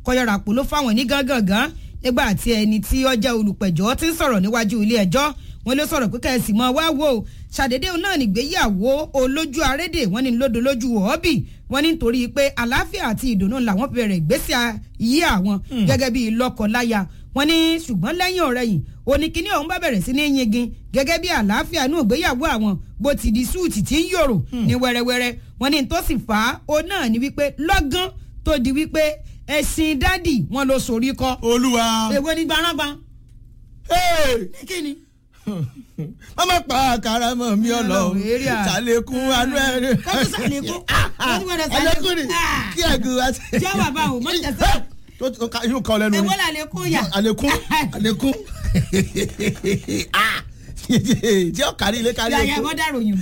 kọyọ̀rà pò ló fáwọn ní gángangan nígbà tí ẹni tí ó jẹ́ olùpẹ̀jọ́ ti ń sọ̀rọ̀ níwájú ilé ẹjọ́ wọn ló sọ̀rọ̀ pé kẹ́sì mọ́ wá wò ó ṣàdédé náà nígbéyàwó olójú arédè wọn ní lódò lójú ọ̀ọ́bì wọn ní nítorí pé àlàáfíà àti ìdùnnú làwọn bẹ̀rẹ̀ ìgbésí ayé àwọn gẹ́gẹ́ bíi lọ́kọ-láya wọn ní ṣùgbọ́n lẹ́yìn ọ̀rẹ́yìn oníkíní ọ̀hún bá bẹ̀rẹ̀ sí ní yingin gẹ́gẹ́ bí àlàáfíà inú ìgbéyàwó àwọn bó ti di súùtì tí ń yòrò ní wẹ́rẹ́wẹ́rẹ́ wọn ní tó sì fà á ó náà ní wípé lọ́gán tó di wípé ẹ̀sìn dádì wọn ló sorí kọ́ olúwa. èwo ni gbanágba Hey! ní kíni. mama pa àkàrà mọ mi ọlọ Ọlọ́run, èrè à. ṣàlékún anú ẹrẹ. kọ́tù sàlékún kọ́tù gbọ́dọ̀ àlékún ni Ah. kí ẹgùn wá sí. jẹ́ bàbá o mọ̀ tẹ̀sán tó tó ká yóò kọ́ lẹ́nu èwo ni là lè kún yà. àlékún àlékún Ah! tí ó kárí ilé kárí yàyà oko. wọ́n dàrò yùn.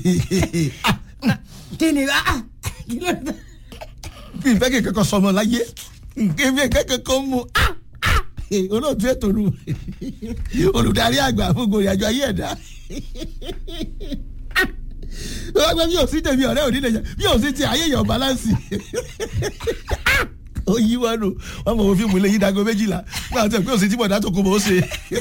kí ni ah kí ló dé. bí ìfẹ́ kẹ̀kẹ́ kan sọmọ láyé nǹkan bí kẹ̀kẹ́ kan mú Ah! Ah! olóòtú ètò nu olùdarí àgbà fún gbòòrò àjọ ayé ẹ̀dá wọ́n gbé bí òsín tèmi ọ̀rẹ́ òní lè jẹ́ bí òsín ti ayé yọ̀ balansi ó yí wọn nù wọn mọ̀ wọ́n fíìmù lẹ́yìn dago méjìlá wọ́n àti ẹ̀ pé òsín tí bọ̀dá tó kó bọ̀ ó ṣe.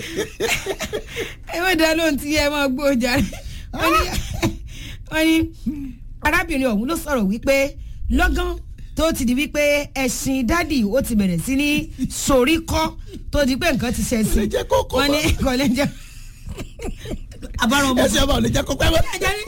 ẹ má dá lóhùn tí ẹ máa gbó jàre. wọ́n ní wọ́n ní arábìnrin ọ̀hún ló sọ̀rọ̀ wípé lọ́gán tó ti di wípé ẹ̀sìn dádì ó ti bẹ̀rẹ̀ sí ní sorí kọ́ tó di pé nǹkan ti ṣe sí. Lè jẹ́ kó kó wọ́n ní bá. kò lè jẹ́ àbárò ọmọ ẹsẹ̀ ọba ò lè jẹ́ kó pẹ́ mọ́.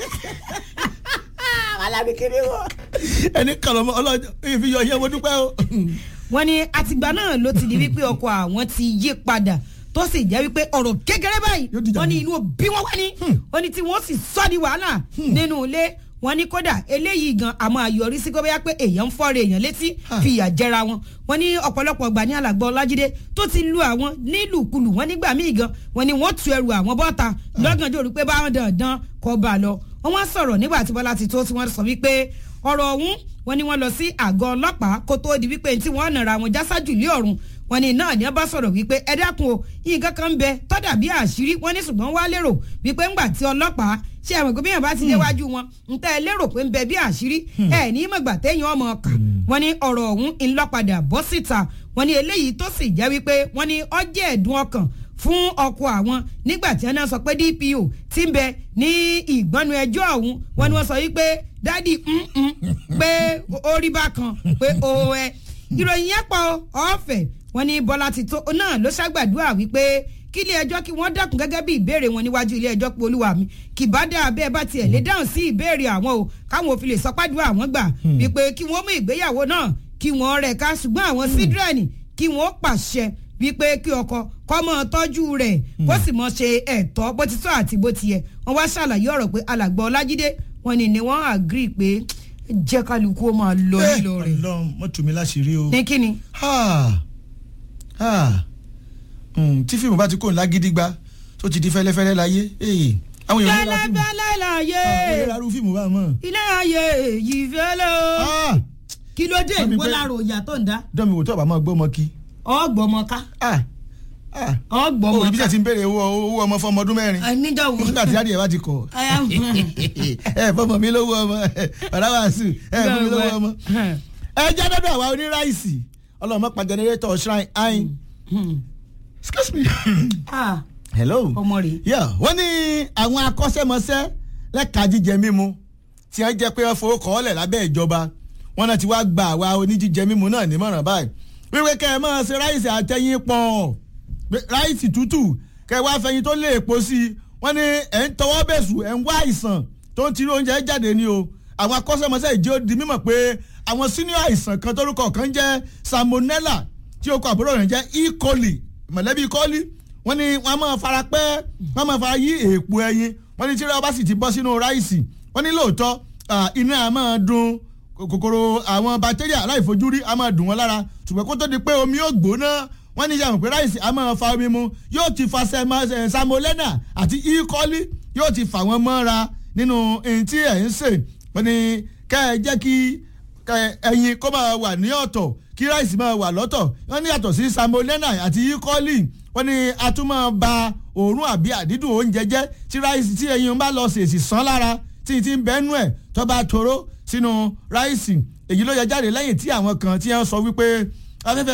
alábi kiri wọ. ẹni kàlọ́ mọ́ ọlọ́jọ́ ìfi yọ ìyẹn mo dúpẹ́ o. wọ́n ní àtìgbà náà ló ti di wípé ọkọ àwọn ti yí padà tó sì jẹ́ wípé ọ̀rọ̀ kékeré báyìí Yóò dìjà wọ́n ní mọ́. inú bí wọ́n wá ní wọ́n ní tí wọ́n sì sọ́ di wàhálà nínú ilé wọ́n ní kódà eléyìí gan àmọ́ àyọrí sí gbọ́bẹ́yà pé èèyàn ń fọ́ọ̀rọ̀ èèyàn létí Ah. fìyà jẹra wọn wọ́n ní ọ̀pọ̀lọpọ̀ ọgbà ní alàgbà ọlájídé tó ti lu àwọn nílùkulù wọ́n nígbà míì gan wọ́n ní wọ́n tu ẹrù àwọn bọ́ta lọ́gànjọ́ rí pé báwọn dandan kọ́ bá a lọ wọ́n wá sọ̀rọ̀ nígbà tí bọ́lá ti tó tí wọ́n sọ wípé ọ̀rọ̀ ọ̀hún wọ́n ní wọ́n lọ sí àgọ́ ọlọ́pàá kó tóó di wípé tí wọ́n nàra wọn jásàjù lé ọ̀run wọ́n ní náà ní wọ́n bá sọ̀rọ̀ wípé ẹ dákun o nǹkan kan ń bẹ tọ́dà bí àṣírí wọ́n ní ṣùgbọ́n wá lérò wípé ńgbà tí ọlọ́pàá ṣé àwọn ìgbé bíyàn bá ti déwájú wọn ń tẹ́ ẹ lérò pé ń bẹ bí àṣírí ẹ ní mọ̀gbà téèyàn ọmọ ọkà wọ́n ní ọ̀rọ̀ ọ̀hún ń lọ́padà bọ́ síta wọ́n ní eléyìí tó sì jẹ́ wípé wọ́n ní ọjẹ́ ẹ̀dùn ọkàn fún ọkọ àwọn nígbà tí wọn sọ pé DPO ti ń bẹ ní ìgbọ́nu ẹjọ́ ọ̀hún wọn ni wọ́n sọ wípé dádì mm-mm, pé orí bá kan pé o ẹ ìròyìn yẹn pọ̀ ọ̀fẹ́ wọn ní Bọ́lá ti tó náà ló ṣàgbàdúrà wípé kí ilé ẹjọ́ kí wọ́n dákun gẹ́gẹ́ bí ìbéèrè wọn níwájú ilé ẹjọ́ pé olúwa mi kì bá dáa bẹ́ẹ̀ bá tiẹ̀ lè dáhùn sí ìbéèrè àwọn o káwọn òfin lè sọpádùn àwọn gbà wípé kí wọ́n mú ìgbéyàwó náà kí wọ́n rẹ̀ ká ṣùgbọ́n àwọn sídírẹ́nì kí wọ́n pàṣẹ wípé kí ọkọ kọ́ mọ́ tọ́jú rẹ̀ kó sì mọ́ ṣe ẹ̀tọ́ bó ti tọ́ àti bó ti yẹ wọ́n wá ṣàlàyé ọ̀rọ̀ pé alàgbà ọlájídé wọn ni ni wọ́n agree pé jẹ́ kálukú ó máa lọ nílò rẹ̀ Ọlọ́run mọ́ tù mí láṣìírí o. ní kíni. Ah. Ah. Mm, tí fíìmù bá ti kó ńlá gidigba tó ti di fẹ́lẹ́fẹ́lẹ́ láyé eh, àwọn èèyàn ń ra fíìmù fẹ́lẹ́fẹ́lẹ́ láyé àwọn èèyàn ra fíìmù bá mọ̀. ilé ayé yìí fẹ́lẹ́ o Ah. kí ló dé Wọ́n mi ìwọ pé- lára òyà tó ń dá dọ́mi wò tó ọ̀bà máa gbọ́ ọmọ kí. ọgbọmọká Ah. Ah. òbí bí ọgbọmọká sẹ́ ti ń béèrè owó owó ọmọ fún ọmọ ọdún mẹ́rin. níjọ wo nígbà tí dáàdi ẹ̀ bá ti kọ̀ ẹ fọmọ mi lówó ọmọ ọ̀rá wàásù ẹ fọmọ mi lówó ọmọ. ẹ jẹ́ dọ́dọ̀ àwa oníráìsì ọlọ́mọ pa jẹnẹrétọ̀ shrine ayin. excuse me. Ah, hello. ọmọ rẹ̀ yeah wọ́n ní àwọn akọ́ṣẹ́mọṣẹ́ lẹ́ka jíjẹ mímu tí wọ́n jẹ́ pé wọ́n fowó kọ́ ọ́lẹ̀ lábẹ́ ìjọba wọ́n náà ti wá gba àwa oníjíjẹ mímu náà nímọ̀ràn báyìí wíwé kẹ́ ẹ máa ṣe ráìsì àtẹ̀yìn pọ̀ pé ráìsì tútù kẹ́ ẹ wá fẹ̀yìn tó lé èpo sí i wọ́n ní ẹ̀ ń tọwọ́ bẹ̀sù ẹ̀ ń wá àìsàn tó ń tiri oúnjẹ jáde ní o àwọn akọ́ṣẹ́mọṣẹ́ ìjẹ́ ó di mímọ̀ pé àwọn senior àìsàn kan tórúkọ kan jẹ́ salmonella tí ó kọ àbúrò rẹ̀ jẹ́ E. coli mọ̀lẹ́bí kọ́lí wọ́n ní wọ́n á máa fara pẹ́ wọ́n á máa fara yí èèpo ẹyin wọ́n ní tí wọ́n bá sì ti bọ́ sínú ráìsì wọ́n ní lóòótọ́ ah, iná á máa dùn kòkòrò àwọn bacteria aláìfojúrí á máa dùn wọ́n lára ṣùgbọ́n kó tó di pé omi yóò gbóná wọ́n ní yàrá pé ráìsì á máa fa omi mu yóò ti fa sẹ́mà- eh, salmonella àti E. coli yóò ti fà wọ́n mọ́ra nínú ẹni tí ẹ̀ ń sè wọ́n ní kẹ́ ẹ jẹ́ kí kẹ- ẹyin kó máa wà ní ọ̀tọ̀ kí ráìsì máa wà lọ́tọ̀ wọ́n ní yàtọ̀ sí salmonella àti E. coli wọ́n ní a tún máa ba òórùn àbí àdídùn oúnjẹ jẹ́ tí ráìsì tí ẹyin bá lọ sèṣì sán lára tí ti ń bẹ́nu ẹ̀ tó bá toró sínú ráìsì èyí ló yẹ jáde lẹ́yìn tí àwọn kan tí wọ́n sọ wípé afẹ́fẹ́